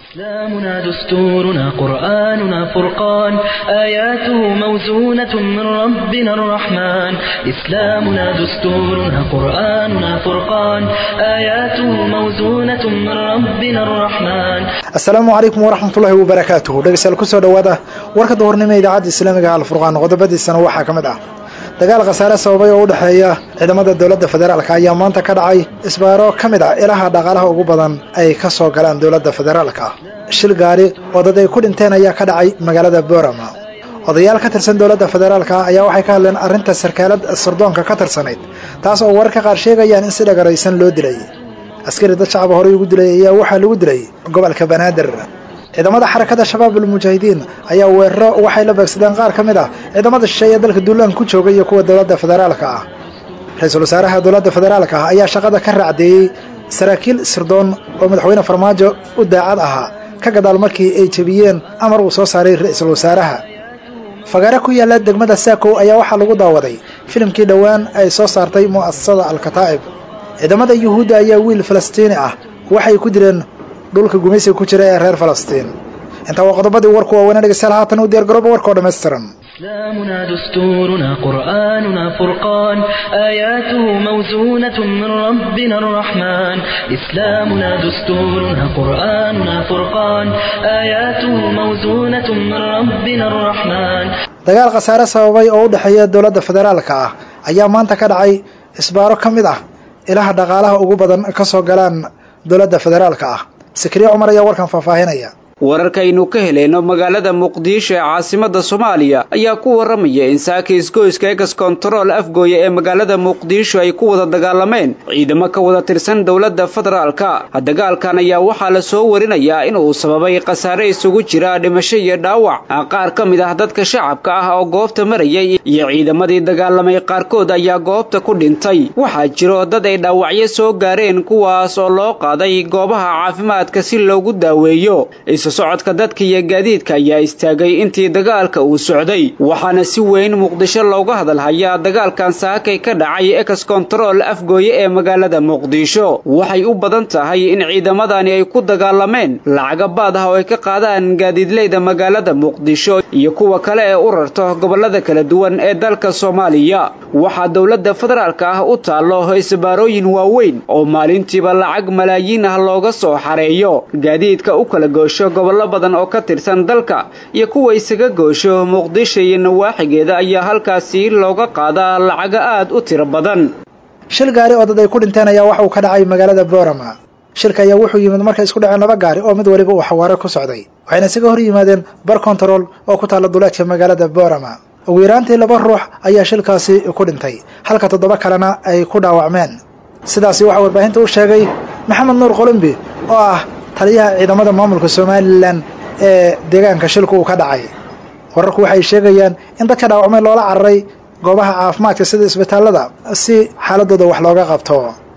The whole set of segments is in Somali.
إسلامنا دستورنا قرآننا فرقان آياته موزونة من ربنا الرحمن إسلامنا دستورنا قرآننا فرقان آياته موزونة من ربنا الرحمن asalaamu calaykum waraxmatullaahi wabarakaatuhu dhegeystayaal kusoo dhowaada warka duhurnimo idaacadda islaamiga alfurqaan qodobadiisana waxaa ka mid ah dagaal khasaare sababay oo u dhexeeya ciidamada dowladda federaalka ayaa maanta ka dhacay isbaaro ka mid ah ilaha dhaqaalaha ugu badan ay ka soo galaan dowladda federaalka shil gaari oo dad ay ku dhinteen ayaa ka dhacay magaalada boorama odayaal ka tirsan dowladda federaalka ayaa waxay ka hadleen arrinta sarkaalad sardoonka ka tirsanayd taas oo wararka qaar sheegayaan in si dhagaraysan loo dilay askari dad shacaba horey ugu dilay ayaa waxaa lagu dilay gobolka banaadir ciidamada xarakada shabaab ulmujaahidiin ayaa weeraro waxay la beegsadeen qaar ka mid ah ciidamada shisheeye dalka duulaan ku jooga iyo kuwa dowladda federaalka ah ra-iisul wasaaraha dowladda federaalka ah ayaa shaqada ka raacdeeyey saraakiil sirdoon oo madaxweyne farmaajo u daacad ahaa ka gadaal markii ay jebiyeen amar uu soo saaray ra-iisul wasaaraha fagaare ku yaalla degmada saakow ayaa waxaa lagu daawaday filimkii dhowaan ay soo saartay mu'asasada alkataa'ib ciidamada yuhuudda ayaa wiil falastiini ah waxay ku direen dhulka gumaysiga ku jira ee reer falastiin intaa waa qodobadii warku waaweynee dhegeystayaal haatan u diyaar garooba warka oo dhammaystiran إسلامنا دستورنا قرآننا فرقان آياته موزونة من ربنا الرحمن إسلامنا دستورنا قرآننا فرقان آياته موزونة من ربنا الرحمن dagaal khasaare sababay oo u dhexeeya dowladda federaalka ah ayaa maanta ka dhacay isbaaro ka mid ah ilaha dhaqaalaha ugu badan ka soo galaan dowladda federaalka ah sikriye cumar ayaa warkan faahfaahinaya wararkaynu ka helayno magaalada muqdisho ee caasimada soomaaliya ayaa ku waramaya in saaka isgoyska egas kontarool afgooya ee magaalada muqdisho ay ku wada dagaalameen ciidamo ka wada tirsan dowladda federaalka dagaalkan ayaa waxaa la soo warinayaa in uu sababay khasaare isugu jira dhimasho iyo dhaawac qaar ka mid ah dadka shacabka ah oo goobta marayay iyo ciidamadii dagaalamay qaarkood ayaa goobta ku dhintay waxaa jiro dad ay dhaawacyo soo gaareen kuwaas oo loo qaaday goobaha caafimaadka si loogu daaweeyo socodka dadka iyo gaadiidka ayaa istaagay intii dagaalka uu socday waxaana si weyn muqdisho looga hadalhayaa dagaalkan saakay ka dhacay ex control afgooye ee magaalada muqdisho waxay u badan tahay in ciidamadani ay ku dagaalameen lacaga baad ah oo ay ka qaadaan gaadiidleyda magaalada muqdisho iyo kuwa kale ee u rarto gobolada kala duwan ee dalka soomaaliya waxaa dowladda federaalka ah u taallo isbaarooyin waaweyn oo maalintiiba lacag malaayiin ah looga soo xareeyo gaadiidka u kala goosho gobollo badan oo ka tirsan dalka iyo kuwa isaga goosho muqdisho iyo nawaaxigeeda ayaa halkaasi looga qaadaa lacaga aad u tiro badan shil gaari oo dad ay ku dhinteen ayaa waxa uu ka dhacay magaalada boorama shilka ayaa wuxuu yimid markay isku dhaceen laba gaari oo mid weliba uu xawaare ku socday waxayna isaga hor yimaadeen bar kontarool oo ku taalla duleedka magaalada boorama ugu yaraantii laba ruux ayaa shilkaasi ku dhintay halka toddoba kalena ay ku dhaawacmeen sidaasi waxaa warbaahinta u sheegay maxamed nuur qolombi oo ah taliyaha ciidamada maamulka somalilan ee deegaanka shilku uu ka dhacay wararku waxay sheegayaan in dadka dhaawacmay loola cararay goobaha caafimaadka sida isbitaallada si xaaladooda wax looga qabto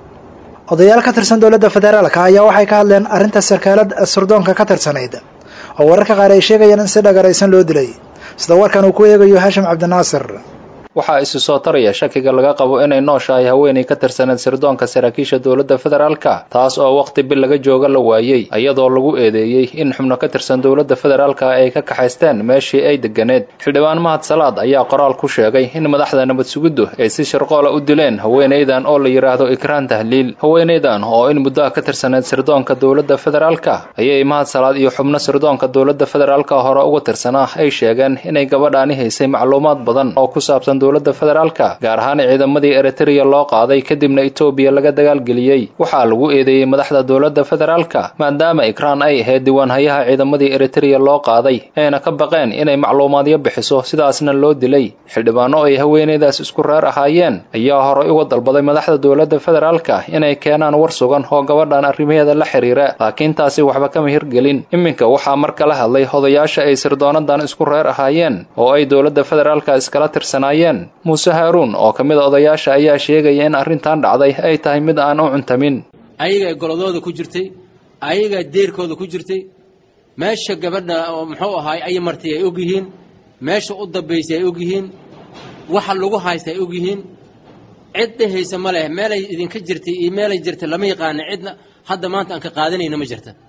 odayaal ka tirsan dowladda federaalka ayaa waxay ka hadleen arrinta sarkaalad surdoonka ka tirsanayd oo wararka qaar ay sheegayaan in si dhagaraysan loo dilay sida warkan uu ku eegayo haashim cabdinaasir waxaa isu soo taraya shakiga laga qabo inay nooshahay haweenay ka tirsaneed sirdoonka saraakiisha dowladda federaalka taas oo wakhti bil laga jooga la waayey iyadoo lagu eedeeyey in xubno ka tirsan dowladda federaalka ay ka kaxaysteen meeshii ay deganeed xildhibaan mahad salaad ayaa qoraal ku sheegay in madaxda nabad sugiddu ay si shirqoola u dileen haweenaydan oo la yidhaahdo ikraan tahliil haweenaydan oo in muddaha ka tirsaneed sirdoonka dowladda federaalka ayay mahad salaad iyo xubno sirdoonka dowladda federaalka hore uga tirsanaa ay sheegeen inay gabadhaani haysay macluumaad badan oo ku saabsan dowladda federaalka gaar ahaan ciidamadii eritreya loo qaaday kadibna etoobiya laga dagaalgeliyey waxaa lagu eedeeyey madaxda dowladda federaalka maadaama ikraan ay ahayd diiwaanhayaha ciidamadii eritreya loo qaaday ayna ka baqeen inay macluumaadyo bixiso sidaasna loo dilay xildhibaano ay haweenaydaas isku reer ahaayeen ayaa horey uga dalbaday madaxda dowladda federaalka inay keenaan war sugan oo gabadhan arrimaheeda la xiriira laakiin taasi waxba kama hirgelin iminka waxaa mar kala hadlay odayaasha ay sirdoonadan isku reer ahaayeen oo ay dowladda federaalka iskala tirsanaayeen muuse haaruun oo ka mid a odayaasha ayaa sheegaya in arrintan dhacday ay tahay mid aan u cuntamin ayagaa goladooda ku jirtay ayagaa deerkooda ku jirtay meesha gabadha oo muxuu ahaay ay martay ay og yihiin meesha u dambaysay ay og yihiin waxa lagu haysta ay og yihiin cid dhehaysa ma leh meelay idinka jirtay iyo meelay jirtay lama yaqaana cidna hadda maanta aan ka qaadanayna ma jirta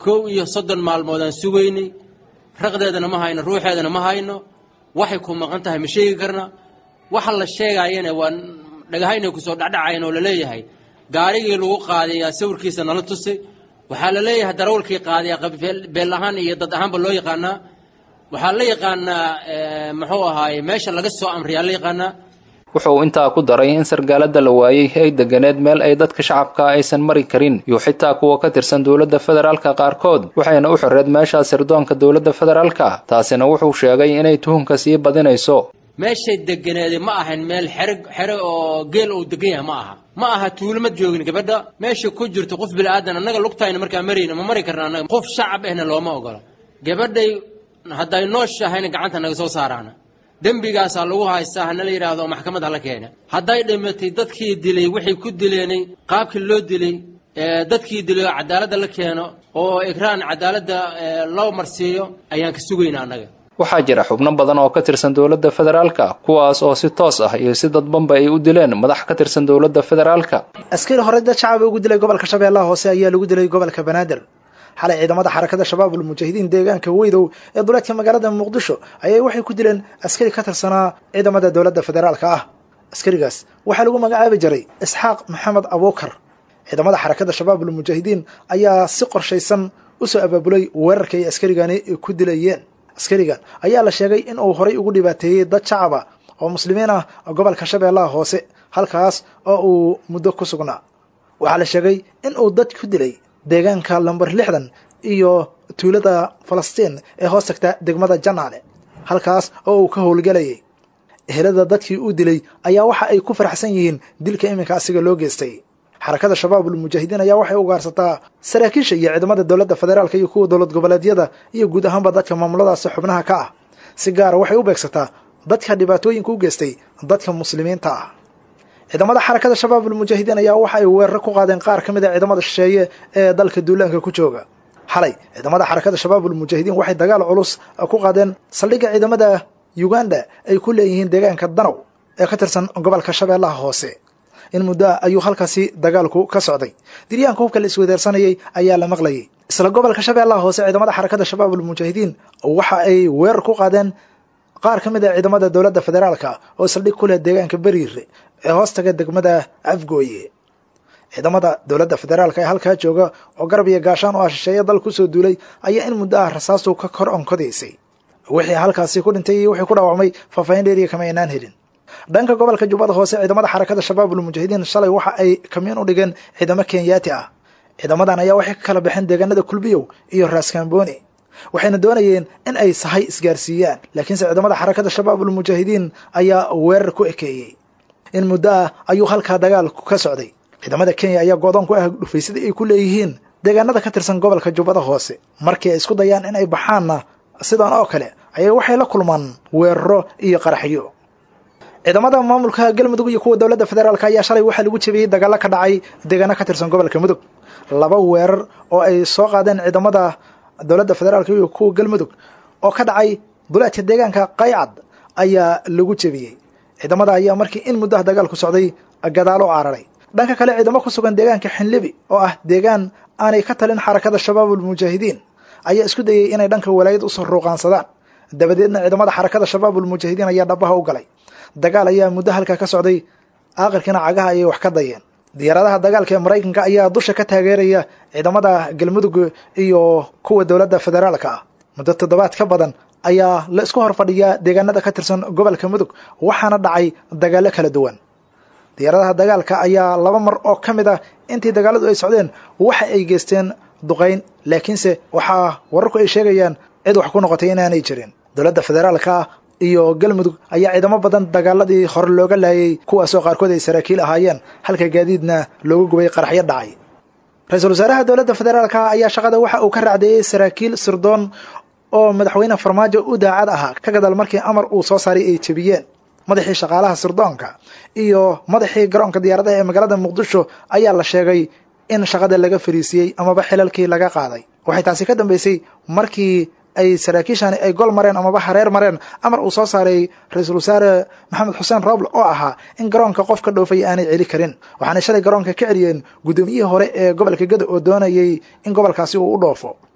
kow iyo soddon maalmoodaan sugaynay raqdeedana ma hayno ruuxeedana ma hayno waxay ku maqan tahay ma sheegi karna waxa la sheegaayana waa dhagahaynay kusoo dhacdhacayan oo laleeyahay gaarigii lagu qaadayaa sawirkiisa nala tusay waxaa la leeyahay darawalkii qaadaya beel ahaan iyo dad ahaanba loo yaqaanaa waxaa la yaqaanaa muxuu ahaaye meesha laga soo amriyaa la yaqaanaa wuxuu intaa ku daray in sargaalada la waayey ay deganeed meel ay dadka shacabka aysan mari karin iyo xitaa kuwa ka tirsan dowladda federaalka qaarkood waxayna u xireed meeshaa sirdoonka dowladda federaalka taasina wuxuu sheegay inay tuhunka sii badinayso meeshay deganeeda ma ahayn meel xere xere oo geel uu degan yahay ma aha ma aha tuulama joogin gabadha meesha ku jirto qof bilaadan annaga lugtayna markaa marayna ma mari karna annaga qof shacab ahna looma ogola gabadhay hadday nooshahayna gacanta naga soo saaraana dembigaasaa lagu haystaa hana la yidhaahdo maxkamad hala keena hadday dhimatay dadkii dilay waxay ku dileenay qaabkii loo dilay dadkii dilay oo cadaaladda la keeno oo ikraan cadaaladda loo marsiiyo ayaan ka sugaynaa annaga waxaa jira xubno badan oo ka tirsan dowladda federaalka kuwaas oo si toos ah iyo si dadbanba ay u dileen madax ka tirsan dowladda federaalka askari hore dad shacaba ugu dilay gobolka shabeellaha hoose ayaa lagu dilay gobolka banaadir xalay ciidamada xarakada shabaab ulmujaahidiin deegaanka weydow ee duleedka magaalada muqdisho ayay waxay ku dileen askari ka tirsanaa ciidamada dowladda federaalka ah askarigaas waxaa lagu magacaabi jiray isxaaq maxamed abuukar ciidamada xarakada shabaab ulmujaahidiin ayaa si qorshaysan usoo abaabulay weerarka ay askarigani ku dilayeen askarigan ayaa la sheegay in uu horay ugu dhibaateeyey dad shacaba oo muslimiin ah gobolka shabeellaha hoose halkaas oo uu muddo ku sugnaa waxaa la sheegay in uu dad ku dilay deegaanka lamber lixdan iyo tuulada falastiin ee hoos tagta degmada janaale halkaas oo uu ka howlgelayay ehelada dadkii uu dilay ayaa waxa ay ku faraxsan yihiin dilka iminka asiga loo geystay xarakada shabaab ulmujaahidiin ayaa waxay ugaarsataa saraakiisha iyo ciidamada dowladda federaalka iyo kuwa dowlad goboleedyada iyo guud ahaanba dadka maamuladaasi xubnaha ka ah si gaara waxay u beegsataa dadka dhibaatooyinka u geystay dadka muslimiinta ah ciidamada xarakada shabaab ulmujaahidiin ayaa waxa ay weeraro ku qaadeen qaar ka mid a ciidamada shisheeye ee dalka duulaanka ku jooga xalay ciidamada xarakada shabaab ulmujaahidiin waxay dagaal culus ku qaadeen saldhigga ciidamada uganda ay ku leeyihiin deegaanka danow ee ka tirsan gobolka shabeellaha hoose in muddo ayuu halkaasi dagaalku ka socday diryaanka hubka la isweydaarsanayay ayaa la maqlayay isla gobolka shabeellaha hoose ciidamada xarakada shabaab ulmujaahidiin waxa ay weerar ku qaadeen qaar ka mid a ciidamada dowladda federaalka oo saldhig ku leh deegaanka beriire ee hoostaga degmada afgooye ciidamada dowladda federaalka ee halkaa jooga oo garab iyo gaashaan oo ah shisheeye dal kusoo duulay ayaa in muddo ah rasaastu ka kor onkodaysay wixii halkaasi ku dhintay iyo wixii ku dhaawacmay faahfaahin dheeriya kama aynaan helin dhanka gobolka jubbada hoose ciidamada xarakada shabaab ulmujaahidiin shalay waxa ay kamiin u dhigeen ciidamo kenyaati ah ciidamadan ayaa waxay ka kala baxeen deegaanada kulbiyow iyo raaskambooni waxayna doonayeen in ay sahay isgaarsiiyaan laakiinse ciidamada xarakada shabaab ulmujaahidiin ayaa weerar ku ekeeyey in muddo ah ayuu halkaa dagaalku ka socday ciidamada kenya ayaa goodoon ku ah dhufaysada ay ku leeyihiin deegaanada ka tirsan gobolka jubbada hoose markii ay isku dayaan in ay baxaanna sidan oo kale ayay waxay la kulmaan weeraro iyo qaraxyo ciidamada maamulka galmudug iyo kuwa dowladda federaalk ayaa shalay waxaa lagu jebiyey dagaalo ka dhacay deegaano ka tirsan gobolka mudug laba weerar oo ay soo qaadeen ciidamada dowladda federaalk iyo kuwa galmudug oo ka dhacay duleedka deegaanka qaycad ayaa lagu jebiyey ciidamada ayaa markii in muddaha dagaalku socday gadaalo cararay dhanka kale ciidamo ku sugan deegaanka xinlibi oo ah deegaan aanay ka talin xarakada shabaab ulmujaahidiin ayaa isku dayey inay dhanka walaayad usoo ruuqaansadaan dabadeedna ciidamada xarakada shabaab ulmujaahidiin ayaa dhabaha u galay dagaal ayaa muddo halkaa ka socday aakhirkiina cagaha ayay wax ka dayeen diyaaradaha dagaalka ee maraykanka ayaa dusha ka taageeraya ciidamada galmudug iyo kuwa dowladda federaalka ah muddo toddobaad ka badan ayaa la isku hor fadhiyaa deegaanada ka tirsan gobolka mudug waxaana dhacay dagaallo kala duwan diyaaradaha dagaalka ayaa laba mar oo ka mid ah intii dagaaladu ay socdeen waxa ay geysteen duqayn laakiinse waxaa wararku ay sheegayaan cid wax ku noqotay inaanay jirin dowladda federaalka iyo galmudug ayaa ciidamo badan dagaaladii hore looga laayay kuwaasoo qaarkood ay saraakiil ahaayeen halka gaadiidna loogu gubay qaraxyo dhacay ra-iisul wasaaraha dowladda federaalka ayaa shaqada waxa uu ka raacdeeyey saraakiil sirdoon oo madaxweyne farmaajo u daacad ahaa ka gadaal markii amar uu soo saaray ay jebiyeen madaxii shaqaalaha sirdoonka iyo madaxii garoonka diyaaradaha ee magaalada muqdisho ayaa la sheegay in shaqada laga fariisiyey amaba xilalkii laga qaaday waxay taasi ka dambeysay markii ay saraakiishani ay gol mareen amaba hareer mareen amar uu soo saaray ra-iisul wasaare maxamed xuseen roble oo ahaa in garoonka qof ka dhoofaya aanay celi karin waxaanay shalay garoonka ka celiyeen guddoomiyihii hore ee gobolka gado oo doonayay in gobolkaasi uu u dhoofo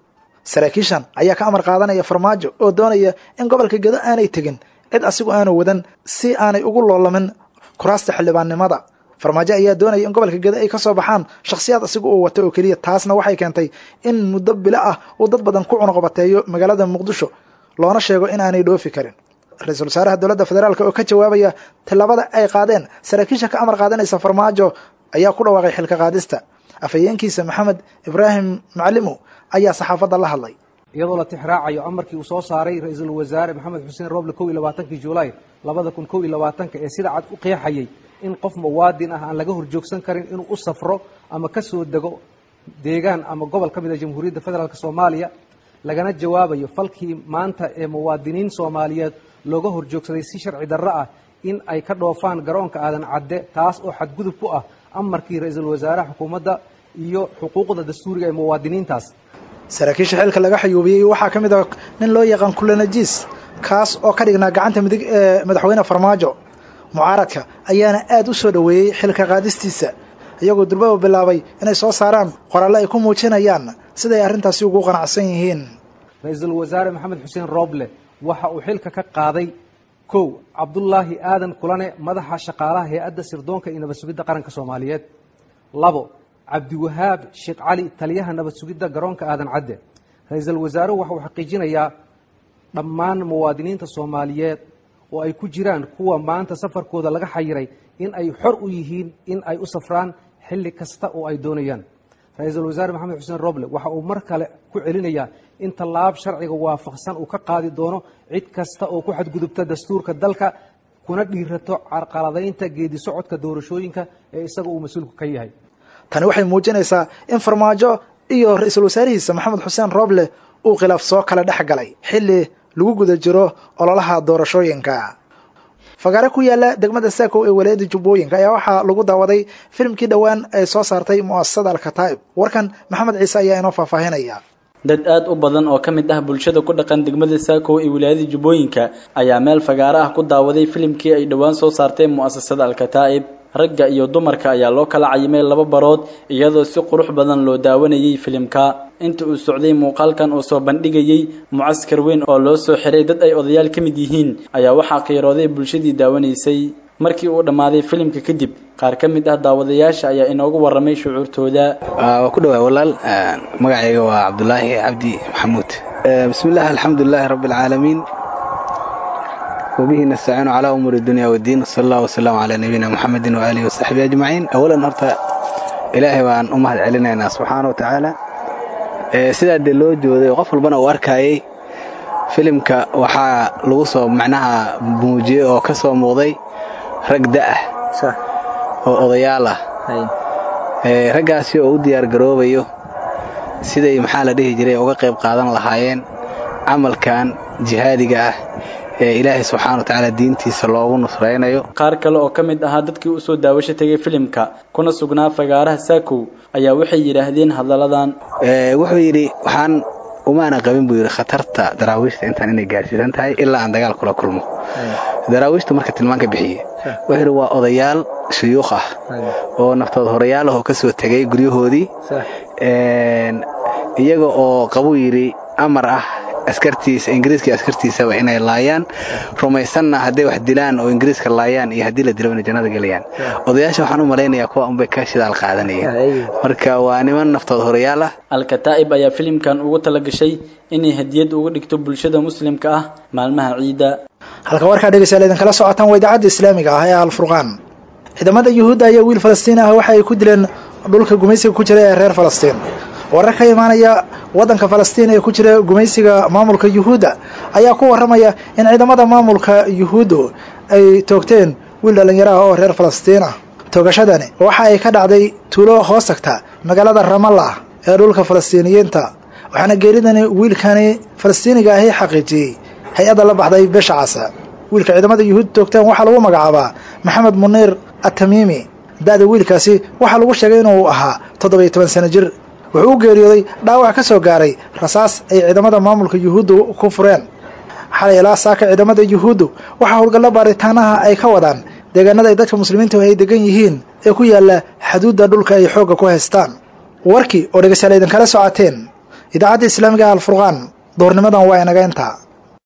saraakiishan ayaa ka amar qaadanaya farmaajo oo doonaya in gobolka gedo aanay tegin cid asigu aanu wadan si aanay ugu loolamin kuraasta xildhibaannimada farmaajo ayaa doonaya in gobolka gedo ay ka soo baxaan shakhsiyaad asigu uu wato oo keliya taasna waxay keentay in muddo bilo ah uu dad badan ku cunuqabateeyo magaalada muqdisho loona sheego in aanay dhoofi karin ra-iisul wasaaraha dowladda federaalk oo ka jawaabaya tallaabada ay qaadeen saraakiisha ka amar qaadanaysa farmaajo ayaa ku dhawaaqay xilka qaadista afhayeenkiisa maxamed ibraahim macalimow ayaa saxaafadda la hadlay iyadoo la tixraacayo amarkii uu soo saaray ra-iisul wasaare maxamed xuseen roble kow iyo labaatankii julaay labada kun kow iyo labaatanka ee sida cad u qeexayay in qof muwaadin ah aan laga horjoogsan karin inuu u safro ama ka soo dego deegaan ama gobol ka mid a jamhuuriyadda federaalk soomaaliya lagana jawaabayo falkii maanta ee muwaadiniin soomaaliyeed looga horjoogsaday si sharci darro ah in ay ka dhoofaan garoonka aadan cadde taas oo xadgudub ku ah amarkii ra-iisul wasaaraha xukuumadda iyo xuquuqda dastuuriga ee muwaadiniintaas saraakiisha xilka laga xayuubiyey waxaa ka mid ah nin loo yaqaan kulanajiis kaas oo ka dhignaa gacanta midig ee madaxweyne farmaajo mucaaradka ayaana aad u soo dhoweeyey xilka qaadistiisa iyagoo durbaba bilaabay inay soo saaraan qoraalle ay ku muujinayaan siday arrintaasi ugu qanacsan yihiin ra-iisul wasaare maxamed xuseen rooble waxa uu xilka ka qaaday kow cabdullaahi aadan kulane madaxa shaqaalaha hay-adda sirdoonka iyo nabad sugidda qaranka soomaaliyeed labo cabdiwahaab sheekh cali taliyaha nabad sugidda garoonka aadan cadde ra-iisul wasaaruhu waxa uu xaqiijinayaa dhammaan muwaadiniinta soomaaliyeed oo ay ku jiraan kuwa maanta safarkooda laga xayiray in ay xor u yihiin in ay u safraan xilli kasta oo ay doonayaan ra-iisul wasaare maxamed xuseen roble waxa uu mar kale ku celinayaa in tallaab sharciga waafaqsan uu ka qaadi doono cid kasta oo ku xadgudubta dastuurka dalka kuna dhiirato carqaladaynta geedi socodka doorashooyinka ee isaga uu mas-uulku ka yahay tani waxay muujinaysaa in farmaajo iyo ra-iisul wasaarihiisa maxamed xuseen roble uu khilaaf soo kala dhex galay xilli lagu guda jiro ololaha doorashooyinka fagaare ku yaala degmada saakow ee walaayadda jubbooyinka ayaa waxaa lagu daawaday filimkii dhowaan ay soo saartay mu'asasada alkataa'ib warkan maxamed ciise ayaa inoo faahfaahinaya dad aad u badan oo ka mid ah bulshada ku dhaqan degmada saakow ee wilaayada jubbooyinka ayaa meel fagaare ah ku daawaday filimkii ay dhowaan soo saartay mu'asasada alkataa'ib ragga iyo dumarka ayaa loo kala cayimay laba barood iyadoo si qurux badan loo daawanayay filimka inta uu socday muuqaalkan oo soo bandhigayay mucaskar weyn oo loo soo xiray dad ay odayaal ka mid yihiin ayaa waxaa qiirooday bulshadii daawanaysay markii uu dhammaaday filimka kadib qaar ka mid ah daawadayaasha ayaa inoogu warramay shucuurtooda waa ku dhawaa walaal magacayga waa cabdulaahi cabdi maxamuud bismillaah alxamdulilaahi rabbi alcaalamiin وبه نستعين على أمور الدنيا والدين صلى الله وسلم على نبينا محمد وآله وصحبه أجمعين أولا هرتا إلهي وأن أمهد علينا سبحانه وتعالى sidaa dee loo jooday qof walbana uu arkayay filimka waxaa lagu soo macnaha muujiyey oo ka soo muuqday rag da'ah oo odayaal ah raggaasi oo u diyaar garoobayo siday maxaa la dhihi jiray uga qayb qaadan lahaayeen camalkan jihaadiga ah ee ilaahay subxaana wa tacaala diintiisa loogu nusraynayo qaar kale oo ka mid ahaa dadkii u soo daawasho tegay filimka kuna sugnaa fagaaraha saakow ayaa waxay yidhaahdeen hadalladan wuxuu yidhi waxaan umaana qabin buu yidhi khatarta daraawiishta intaan inay gaarsiisan tahay ilaa aan dagaal kula kulmo daraawiishtu marka tilmaanka bixiye wuxuu yidhi waa odayaal shuyuukh ah oo naftood horayaal ah oo ka soo tegay guryahoodii iyaga oo qabuu yidhi amar ah askartiisa ingiriiska askartiisaba inay laayaan rumaysanna hadday wax dilaan oo ingiriiska laayaan iyo haddii la dilo inay jannada gelayaan odayaasha waxaan u malaynayaa kuwa unbay ka shidaal qaadanayeen marka waa niman naftood horayaal ah alkataa'ib ayaa filimkan ugu talagashay inay hadiyad uga dhigto bulshada muslimka ah maalmaha ciidda halka warkaa dhegeystayaal idinkala socotaan waa idaacadda islaamiga ah ee alfurqaan ciidamada yuhuudda ayaa wiil falastiin ah waxa ay ku dileen dhulka gumaysiga ku jira ee reer falastiin warar ka imaanaya waddanka falastiin ee ku jira gumaysiga maamulka yuhuudda ayaa ku warramaya in ciidamada maamulka yuhuuddu ay toogteen wiil dhallinyaro ah oo reer falastiin ah toogashadani waxa ay ka dhacday tuulo hoos tagta magaalada ramallah ee dhulka falastiiniyiinta waxaana geeridani wiilkani falastiiniga ahi xaqiijiyey hay-adda la baxday bisha casa wiilka ciidamada yuhuud toogteen waxaa lagu magacaabaa maxamed muniir atamiimi da-da wiilkaasi waxaa lagu sheegay inuu ahaa toddobiyo toban sano jir wuxuu u geeriyooday dhaawac ka soo gaaray rasaas ay ciidamada maamulka yuhuuddu ku fureen xalay ilaa saaka ciidamada yuhuuddu waxaa howlgallo baaritaanaha ay ka wadaan deegaanada ay dadka muslimiintu ay degan yihiin ee ku yaalla xaduudda dhulka ay xoogga ku haystaan warkii oo dhegeystayaal idinkala socoteen idaacadda islaamiga alfurqaan duhurnimadan waa inaga intaa